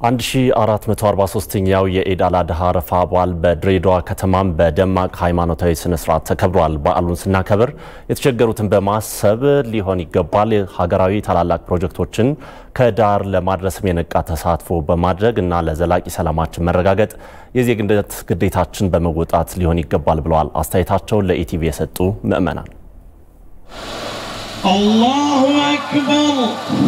1443ኛው የኢድ አል አድሃ አረፋ በዓል በድሬዳዋ ከተማም በደማቅ ሃይማኖታዊ ስነ ስርዓት ተከብሯል። በዓሉን ስናከብር የተቸገሩትን በማሰብ ሊሆን ይገባል። ሀገራዊ ታላላቅ ፕሮጀክቶችን ከዳር ለማድረስም የነቃ ተሳትፎ በማድረግ እና ለዘላቂ ሰላማችን መረጋገጥ የዜግነት ግዴታችን በመወጣት ሊሆን ይገባል ብለዋል አስተያየታቸውን ለኢቲቪ የሰጡ ምዕመናን። አላሁ አክበር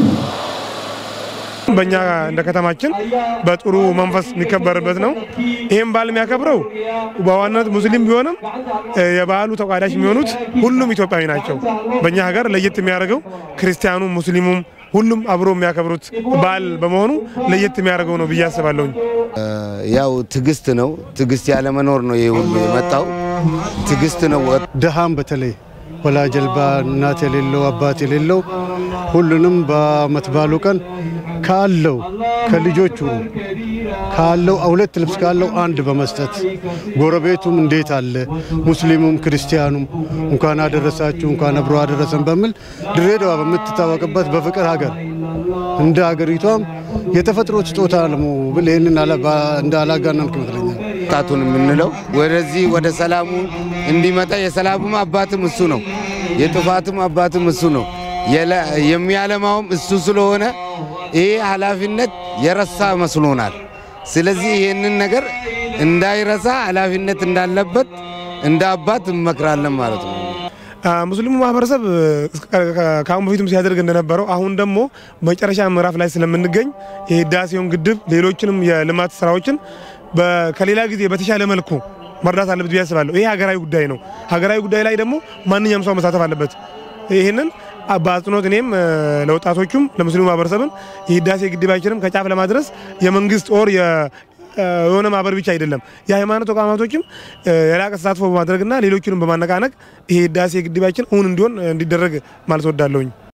በእኛ እንደ ከተማችን በጥሩ መንፈስ የሚከበርበት ነው። ይህም በዓል የሚያከብረው በዋናነት ሙስሊም ቢሆንም የበዓሉ ተቋዳሽ የሚሆኑት ሁሉም ኢትዮጵያዊ ናቸው። በእኛ ሀገር ለየት የሚያደርገው ክርስቲያኑም ሙስሊሙም ሁሉም አብሮ የሚያከብሩት በዓል በመሆኑ ለየት የሚያደርገው ነው ብዬ አስባለሁኝ። ያው ትዕግስት ነው። ትዕግስት ያለመኖር ነው ይህ ሁሉ የመጣው። ትዕግስት ነው። ድሃም በተለይ ወላጅ አልባ እናት የሌለው አባት የሌለው ሁሉንም በዓመት በዓሉ ቀን ካለው ከልጆቹ ካለው ሁለት ልብስ ካለው አንድ በመስጠት ጎረቤቱም እንዴት አለ ሙስሊሙም ክርስቲያኑም እንኳን አደረሳችሁ እንኳን አብሮ አደረሰን በሚል ድሬዳዋ በምትታወቅበት በፍቅር ሀገር እንደ ሀገሪቷም የተፈጥሮ ስጦታ ነው ብል ይህንን እንደ አላጋነንክ ይመስለኛል። ወጣቱን የምንለው ወደዚህ ወደ ሰላሙ እንዲመጣ የሰላሙም አባትም እሱ ነው፣ የጥፋትም አባትም እሱ ነው። የሚያለማውም እሱ ስለሆነ ይሄ ኃላፊነት የረሳ መስሎናል። ስለዚህ ይህንን ነገር እንዳይረሳ ኃላፊነት እንዳለበት እንደ አባት እንመክራለን ማለት ነው። ሙስሊሙ ማህበረሰብ ከአሁን በፊትም ሲያደርግ እንደነበረው አሁን ደግሞ መጨረሻ ምዕራፍ ላይ ስለምንገኝ የህዳሴውን ግድብ ሌሎችንም የልማት ስራዎችን ከሌላ ጊዜ በተሻለ መልኩ መርዳት አለበት ብዬ አስባለሁ። ይሄ ሀገራዊ ጉዳይ ነው። ሀገራዊ ጉዳይ ላይ ደግሞ ማንኛውም ሰው መሳተፍ አለበት። ይህንን በአጽንኦት እኔም ለወጣቶቹም ለሙስሊሙ ማህበረሰብን የህዳሴ ግድባችንም ከጫፍ ለማድረስ የመንግስት ኦር የሆነ ማህበር ብቻ አይደለም የሃይማኖት ተቋማቶችም የላቀ ተሳትፎ በማድረግና ሌሎቹንም በማነቃነቅ ይሄ ህዳሴ ግድባችን እውን እንዲሆን እንዲደረግ ማለት ወዳለሁኝ።